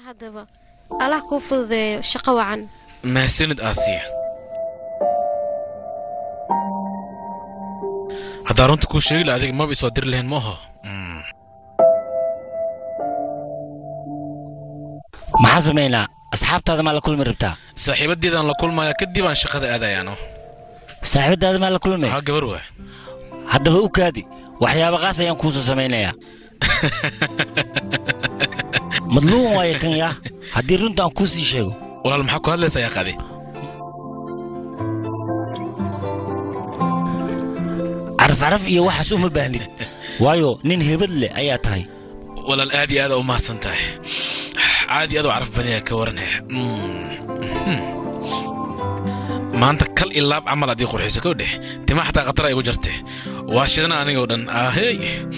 haddaba allah kuu fududeeyo shaqo wacan mahadsanid aasiya haddaa runta kuu sheegi la adiga maba isoo diri lahayn maaho maxaan samaynaa asxaabtaada maa la kulmi rabtaa saaxiibadeedaan la kulmaya kadib aan shaqada aadayaano saaxiibadaada maa la kulmay haa gabar waa haddaba u kaadi waxyaaba qaas ayaan kuusoo samaynayaa madluuman waayo kan yaa haddii runta aan kuu sii sheego walaal maxaa ku hadlaysaa yaa qadi caraf caraf iyo waxaas uma baahnid waayo nin hebad leh ayaa tahay walaal aad iyo aad u mahadsan tahay caadi aad u caraf badanya ka waranhe maanta kal iyo laab camal haddii qurxiso kow dheh tima xataa khatar ay igu jarte waa shidana anigoo dhan ahey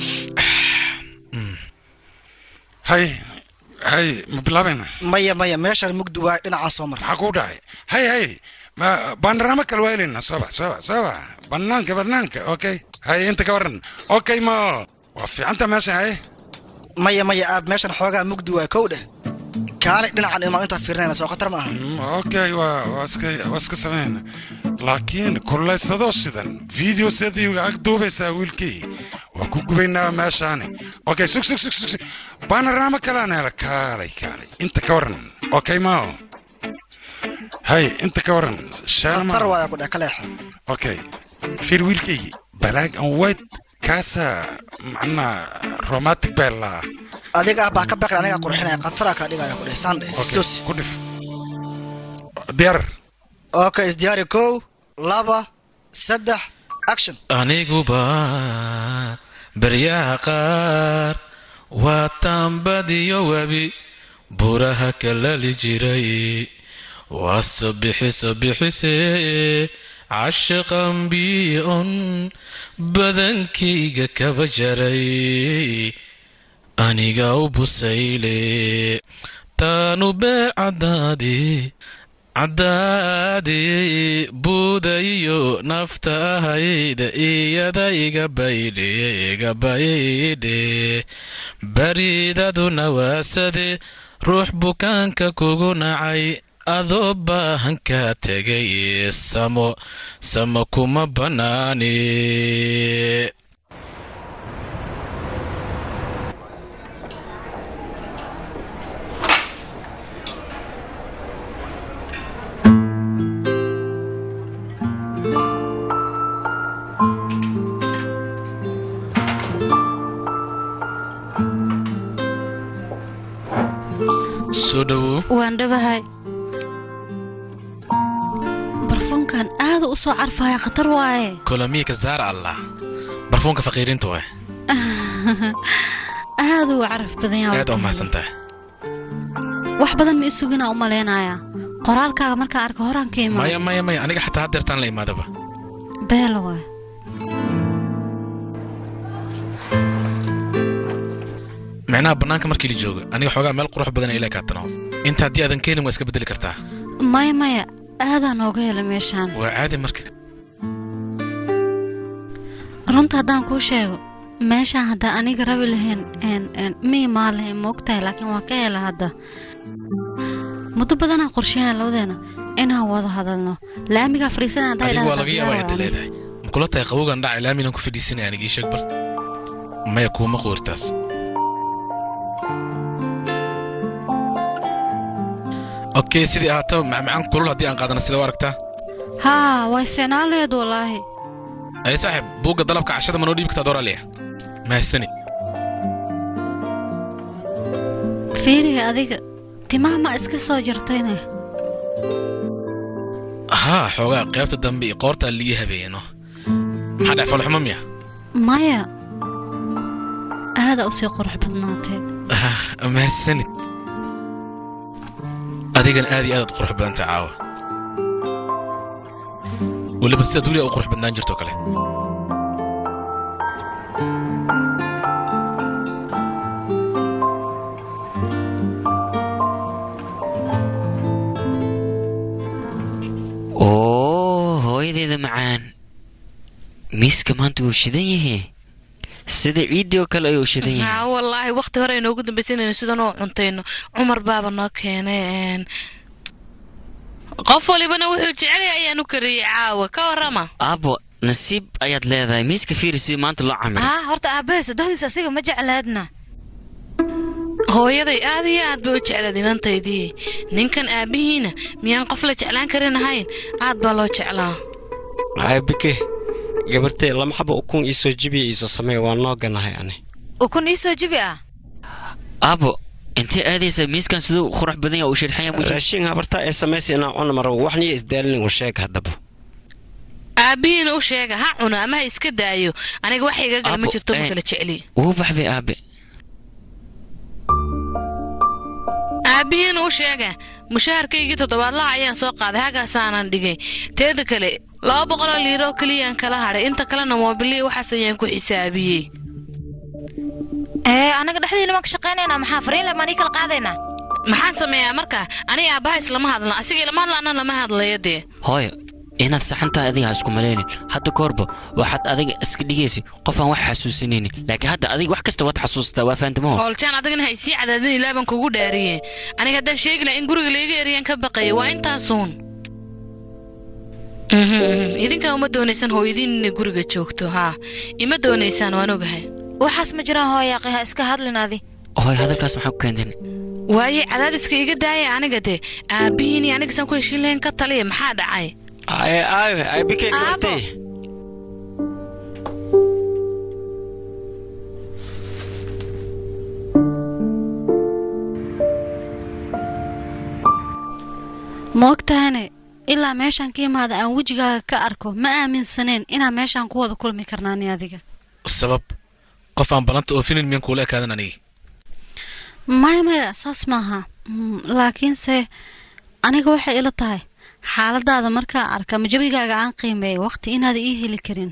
hay hay ma bilaabayna maya maya meeshaan mugdi waay dhinacaan soo mar maxaa kuu dhacay hay hay ma baandarama kale waa elina soo bax soo bax soo bax banaanka banaanka okay hay inta ka waran okay ma waa fiicanta meeshan hay maya maya aab meeshan xoogaa mugdi waay kow dheh kaale dhinacan imaa intaa fiirinayna soo khatar ma aha Mm, okay waa waa iska waa iska sameyn laakiin kullaysadoo shidan video sediga ag duubaysaa wiilkii waa ku gubaynaa meeshaani okay sug sug sug sug sug. baanarama kalaan hela kaalay kaalay inta ka waran okay mao hay inta ka waran shaana khatar ma waaya ku dheh kaleexo okay fiir wiilkaygi black and white kaasa macnaa romantic baa laa adiga ah baa ka baqli anigaa qurxinaya khataraa kaa dhigaya ku dheh saandhe istus ku dhif diyaar okay isdiyaari kow laba saddex action aniguba baryaha qaar waa taambadiyo webi buraha kalali jiray waa sobixi sobixise cashiqan bion badankayga kaba jaray aniga u busayle taanu beer caddaadi caddaadi buudayo nafta ahayda iyada iga baydhe iga baydhe baridaduna waasade ruux bukaanka kugu nacay adoo baahan kaa tegay samo samo kuma bannaani soo dhowow waan dhabahay barfuunkan aada u soo carfaya khatar waaye kolamiika zaar allah barfuunka faqiiriinta waay aada uu caraf badan yahay aad u mahadsan tahay wax badan ma isugina u malaynayaa qoraalkaaga markaa arka horaan ka maya imaan maya maya aniga xataa haddeertaan la imaadaba beela waay micnaha bannaanka markii la joogo aniga xoogaa meel qurux badan ilaa kaatano inta haddii aadan ka helin waa iska beddeli kartaa maya maya aadaa nooga hela meeshaan waa caadi marka runta haddaan kuu sheego meeshaan haddaan aniga rabi lahayn een- een ma imaan lahayn ma ogtahay laakiin waa ka hela hadda muddo badanaan qorsheynaa labadeena inaan wada hadalno laamigaa fadhiisana haddaa adigu waa idhahdaa laga yaabaa inta diyaar leedahay makula tahay qabowgan dhacay laaminan ku fadhiisanaya anigii sheeg bal maya kuuma quurtaas okay sidii ahaataba macmacaan kulul haddii aan qaadana sida u aragtaa haa way fiicnaan laheed wallaahi ay saaxiib buugga dalabka cashada manoo dhiibi kartaa dooraaliya mahadsani fiiriga adiga timaha ma iska soo jartayne haa xoogaa qaybta dambe iyo qoortaa lii habeeyeno maxaa dhex falxumo miya maya aada usii qurux badnaatee Ah, mahadsanid adigana aad iyo aadaad qurux badanta caawa weliba sidaad weliga u qurux badnaan jirto kale oo hooyadeeda macaan miiska maanta wuu shidan yahe sida ciiddii oo kale ayuu shidan yahay haa wallaahi waqti hore inoogu dambaysa inaynu sidan oo cuntayno cumar baaba noo keenay een. qof walibana wuxuu jecel yahay ayaan u kariyey caawa ka warrama aabbo nasiib ayaad leedahay miiska fiiri si maanta loo camiro haa horta aabbahe saddexdiis asiga ma jeclaadna hooyaday aad iyo aad bay u jeclaed inantaydii ninkan aabbihiina miyaan qof la jeclaan karin ahayn aad baa loo jeclaa aabike gabartee lama xaba ukun iisoo jibiya iisoo sameeya waa noo ganahay ani ukun iisoo jibi ah aabbo intee aadaysa miiskan siduu qurux badan yahay uu shirxan yahay muujin raashin habartaa ee samaysa inaan cuna maro waxniyo isdaalin u sheeg haddaba aabbihiina u sheega ha cuno ama ha iska daayo aniga wax iga gala ma Aabbo, jirto ma een. kala jecli wuu baxbay aabe aabbihiina u sheega mushaharkaygii toddobaadlaha ayaan soo qaaday hagaasaanan dhigay teeda kale laba boqoloo liiro oo keliyaan kala hadhay inta kalena moobiliya waxaas ayaan ku xisaabiyey ee anaga dhexdiina waan ka shaqaynaynaa maxaa fariin leh maan ii kala qaadaynaa maxaan sameeyaa marka aniga aabbaha islama hadlan asiga ilama hadla anna lama hadlayo dee hooyo inaad saxantaa adiga ha isku malaynin hadda koorba waxaad adiga iska dhigaysa qof aan wax xasuusinaynin laakiin hadda adiga wax kasta waad xasuustaa waa fahantamoo howljaan adigana ha isii cadaadin ilaa baan kugu dhaariye aniga haddaan sheegi laha in guriga layga eriyaan ka baqaya waa intaasuun Mhm, mhm. idinkaa uma doonaysaan hooyadiin inay guriga joogto haa ima doonaysaan waan ogahay waxaas ma jiraan hooyaaqi ha iska hadlin adi hooyo hadalkaas maxaa ku keenten waaye cadaadiska iga daaya aniga dee aabbihiin iyo anigasaan ku heshiin lahayn ka taliya maxaa dhacay aaye aaye aabike gabartee ma ogtahane ilaa meeshaan ka imaada aan wejigaaga ka arko ma aaminsaneen inaan meeshaan ku wada kulmi karnaani adiga sabab qof aan ballanta oofinin miyaan kuula ekaadan anigi maya maya saas maaha Mm, laakiinse aniga waxay ila tahay xaaladaada markaa arka ma jabigaaga aan qiimeeya waqti inaada ii heli karin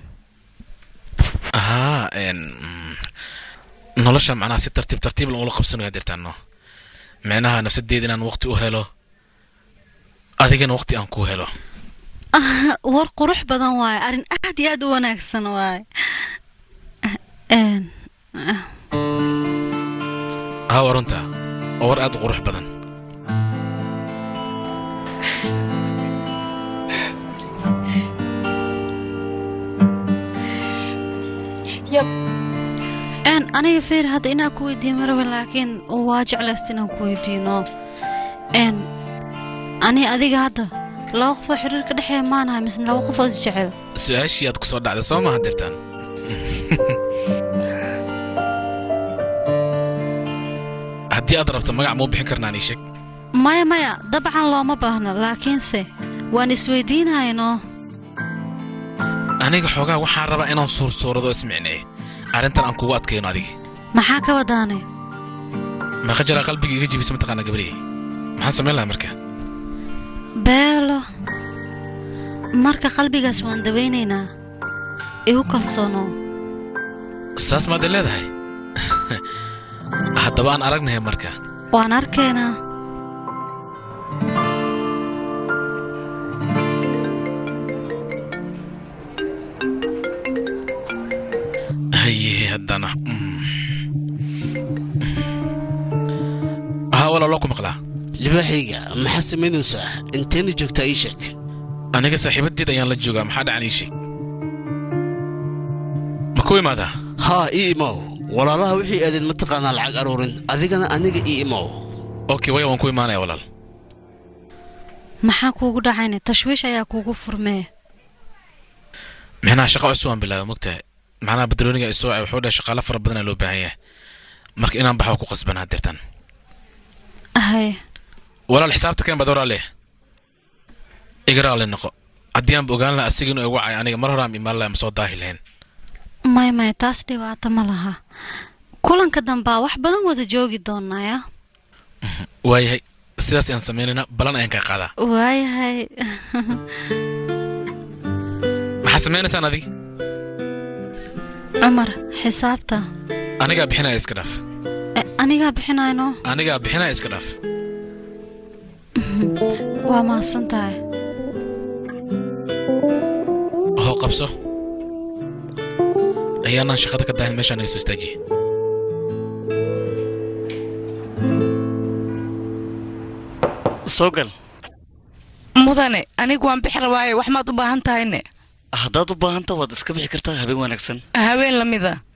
ahaa een, mm, nolosha macnaha si tartiib tartiib lan ula qabsanayo adeertaano micnaha nafsadeeda inaan waqti u helo adigana waqti aan ku helo war qurux badan waaye arrin aad iyo aad u wanaagsan waaye Een, haa waa runta oo war aad u qurux badan een aniga feer hadda inaan ku weydiiyo marabe laakiin waa jeclaysta inaan ku weydiino een ani adiga hadda laba qofoo xiriir ka dhexeeya maanahay mise laba qofoo is jecel su-aashii aad ku soo dhacday soo maaha dirtaan haddii aad rabto magac muu bixin karnaan ii sheeg maya maya dabcan looma baahno laakiinse waan isweydiinaynoo aniga xoogaa waxaan rabaa inaan suursuurado ismicneeyo arrintan aan kugu adkayno adiga maxaa ka wadaanay meeqa jaraa qalbiga iga jibisa mataqaana gabariyey maxaan samayn lahaa marka beelo marka qalbigaas waan dawaynaynaa igu kalsoonow saas maad i leedahay haddaba aan aragnahay marka waan arkaynaa haye haddana mm. haa walaaloo ku maqlaa libaaxayga maxaa samaynaysaa inteena joogtaa ii sheeg aniga saaxiibadeed ayaan la joogaa maxaa dhacan ii sheeg ma ku imaadaa haa ii imow walaalaha wixii aadeen mataqaanaa lacag aruurin adigana aniga ii imow okay waya waan ku imaanaya walaal maxaa kuugu dhacayna tashwiish ayaa kuugu furmee micnaha shaqo cusub aan bilaaba mogtahay macnaha badrooniga isoo wacay wuxuu dhahay shaqaalo fara badanaa loo baahan yahay marka inaan baxo ku qasbanaa dirtan hay walaal xisaabta keen baad walaale igaraale noqo haddii aanba ogaan lahaa asiga inuu igu wacay aniga mar hore aan imaan lahaa ma soo daahi lahayn may may taas dhibaato ma laha kulanka dambaa wax badan wada joogi doonaya waayahay sidaas ayaan samaynayna balan ayaan kaa qaadaa waayahay maxaa samaynaysaan adig cumar xisaabta anigaa bixinaya iska dhaaf E, anigaa bixinayno anigaa bixinaya iska dhaaf waa mahadsan tahay hoo qabso ayaanaan shaqada ka dahin meeshaan iga soo istaajiye soo gal mudane anigu waan bixi rabaaye wax maad u baahan tahayne haddaad u baahanta waad iska bixi kartaa habeen wanaagsan haween lamida